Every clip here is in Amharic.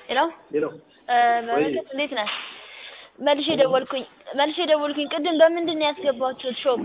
ሄሎ ሄሎ እ በረከት እንዴት ነህ? መልሼ ደወልኩኝ መልሼ ደወልኩኝ። ቅድም በምንድን ነው ያስገባችሁት ሾፕ?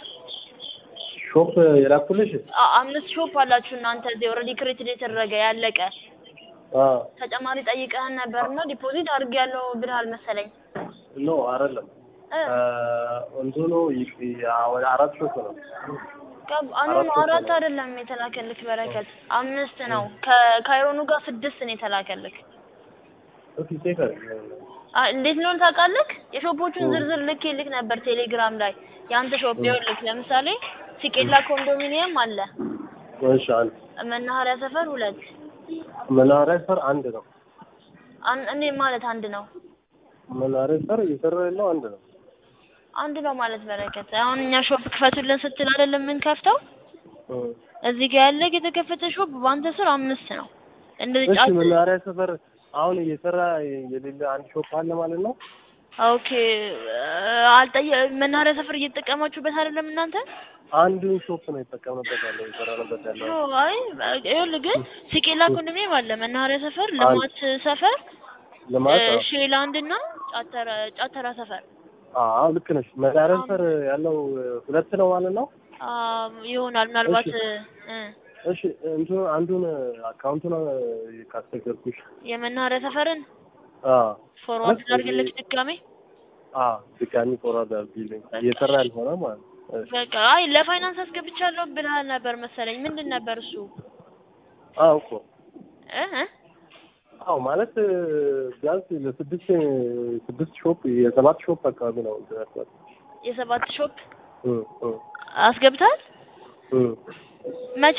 ሾፕ የላኩልሽ? አ- አምስት ሾፕ አላችሁ እናንተ እዚህ ኦልሬዲ ክሬትድ የተደረገ ያለቀ አዎ ተጨማሪ ጠይቀህን ነበርና ዲፖዚት አድርጌያለሁ ብለሃል መሰለኝ ኖ አይደለም። እ እንትኑ ይ- ያ- ወደ አራት ሾፕ ነው። ቀብ አኑ አራት ሾፕ አራት ነው። አይደለም የተላከልክ በረከት አምስት ነው። ከካይሮኑ ጋር ስድስት ነው የተላከልክ። እስኪ ቼክ አድርግ። አ- እንዴት እንደሆነ ታውቃለህ? የሾፖቹን እ። ዝርዝር ልኬልክ ነበር ቴሌግራም ላይ የአንተ ሾፕ ይኸውልህ፣ ለምሳሌ ሲቄላ ኮንዶሚኒየም አለ፣ እሺ አንድ መናኸሪያ ሰፈር ሁለት መናኸሪያ ሰር አንድ ነው። አን- እኔ ማለት አንድ ነው መናኸሪያ ሰር እየሰራ ያለው አንድ ነው። አንድ ነው ማለት በረከት። አሁን እኛ ሾፕ ክፈቱልን ስትል አይደለም የምንከፍተው። እ። እዚህ ጋር ያለ የተከፈተ ሾፕ በአንተ ስር አምስት ነው። እንደዚህ እሺ ጫት መናኸሪያ ሰፈር አሁን እየሰራ የሌለ አንድ ሾፕ አለ ማለት ነው። ኦኬ አልጠየ መናኸሪያ ሰፈር እየተጠቀማችሁበት አይደለም እናንተ? አንዱን ሾፕ ነው የተጠቀምንበት ያለው የሰራንበት ያለው። ኖ አይ ይኸውልህ ግን ሲቄላ ኮንዶሚኒየም አለ፣ መናኸሪያ ሰፈር፣ ልማት ሰፈር፣ ልማት እ፣ ሼላንድ እና ጫተራ ጫተራ ሰፈር አዎ ልክ ነሽ። መናኸሪያ ሰፈር ያለው ሁለት ነው ማለት ነው። አ ይሆናል ምናልባት እሺ። እ እሺ እንትኑ አንዱን አካውንቱን ካስቸገርኩሽ የመናኸሪያ ሰፈርን አዎ ፎርዋርድ እሺ። ላድርግልክ ድጋሜ። አዎ ድጋሚ ፎርዋርድ አድርጊልኝ እየሰራ ያልሆነ ማለት ነው። እሺ። በቃ አይ ለፋይናንስ አስገብቻለሁ ብለሃል ነበር መሰለኝ። ምንድን ነበር እሱ? አዎ እኮ እ እ አዎ ማለት ቢያንስ ለስድስት ስድስት ሾፕ የሰባት ሾፕ አካባቢ ነው እንትን ያልኳት። የሰባት ሾፕ እ እ አስገብታል? እ መቼ?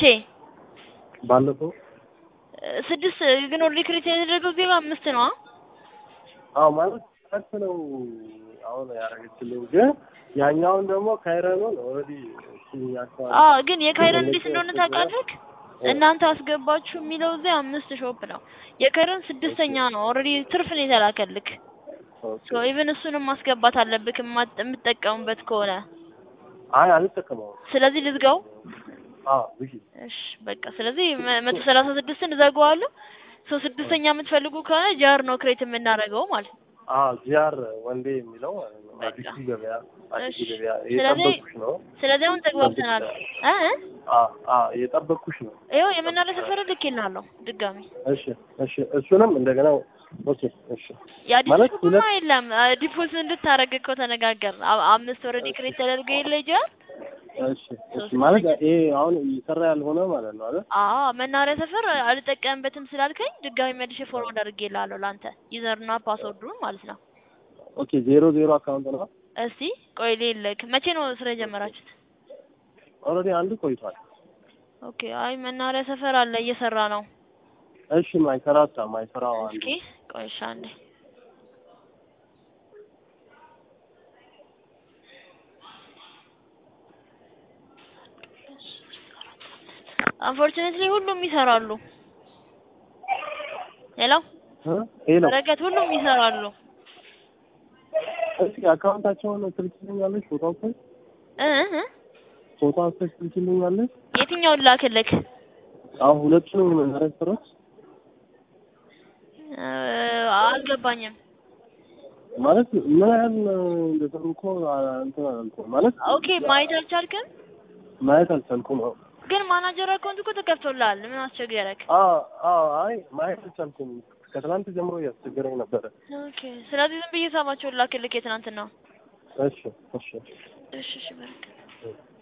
ባለፈው እ፣ ስድስት ግን ኦልሬዲ ክሬት የተደረገው ዜጋ አምስት ነው። አዎ ማለት ሁለት ነው አሁን ያደረገችልኝ ግን ያኛውን ደግሞ ካይረኑን ኦልሬዲ እሱኛቸዋል አዎ ግን የካይረን እንዴት እንደሆነ ታውቃለህ? እናንተ አስገባችሁ የሚለው እዚህ አምስት ሾፕ ነው። የካይረን ስድስተኛ ነው። ኦልሬዲ ትርፍ ነው የተላከልክ። ሶ ኢቭን እሱንም ማስገባት አለብክ የማ- የምትጠቀሙበት ከሆነ። አይ አልጠቀመውም። ስለዚህ ልዝጋው። አዎ ዝጊ። እሺ በቃ ስለዚህ መ- መቶ ሰላሳ ስድስትን እዘጋዋለሁ። ሶ ስድስተኛ የምትፈልጉ ከሆነ ጃር ነው ክሬት የምናደርገው ማለት ነው። አዎ ጂአር ወንዴ የሚለው ማለት ነው። በቃ። አዲሱ ገበያ አዲሱ እሺ። ገበያ ስለዚህ- እየጠበኩሽ ነው። ስለዚህ አሁን ተግባብተናል። እ እ አዎ አዎ እየጠበኩሽ ነው። ይኸው የመናኸሪያ ሰፈር ልኬልሃለሁ ድጋሚ። እሺ እሺ እሱንም እንደገና ኦኬ እሺ የአዲስ ማለት ሾፕማ ሁለት- የለም ዲፖዝ እንድታረግ እኮ ተነጋገር። አ- አምስት ኦልሬዲ ክሬት ተደርጎ የለ ጃር እሺ እሺ ማለት ይሄ አሁን እየሰራ ያልሆነ ማለት ነው አይደል? አዎ መናኸሪያ ሰፈር አልጠቀምበትም ስላልከኝ ድጋሚ መልሼ ፎርዋርድ አድርጌልሃለሁ ለአንተ ዩዘርና ፓስወርዱን ማለት ነው። ኦኬ ዜሮ ዜሮ አካውንት ነው። እስቲ ቆይ ልልክ። መቼ ነው ስራ የጀመራችሁት? ኦልሬዲ አንዱ ቆይቷል። ኦኬ አይ መናኸሪያ ሰፈር አለ እየሰራ ነው። እሺ ማይሰራታ ማይሰራው አንዱ እስኪ ቆይ እሺ አንዴ አንፎርቹኔትሊ ሁሉም ይሰራሉ። ሄሎ እ ሄሎ በረከት ሁሉም ይሰራሉ። እስኪ አካውንታቸውን ትልክልኛለሽ? ፎቶ አንስተሽ እ እ ፎቶ አንስተሽ ትልክልኛለሽ? የትኛውን ላክልክ? አሁን ሁለቱንም መናኸሪያ ሰፈሮች እ አልገባኝም። ማለት ምን ያህል እንደሰሩ እኮ አ- እንትን አላልኩም ማለት ኦኬ ማየት አልቻልክም? ማየት አልቻልኩም። አዎ ግን ማናጀር አካውንት እኮ ተከፍቶልሃል። ምን አስቸገረክ? አዎ አዎ አይ ማየት አልቻልኩም። ከትናንት ጀምሮ እያስቸገረኝ ነበረ። ኦኬ ስለዚህ ዝም ብዬ ሳባቸውን ላክልክ የትናንትና። እሺ እሺ እሺ እሺ በረከት እ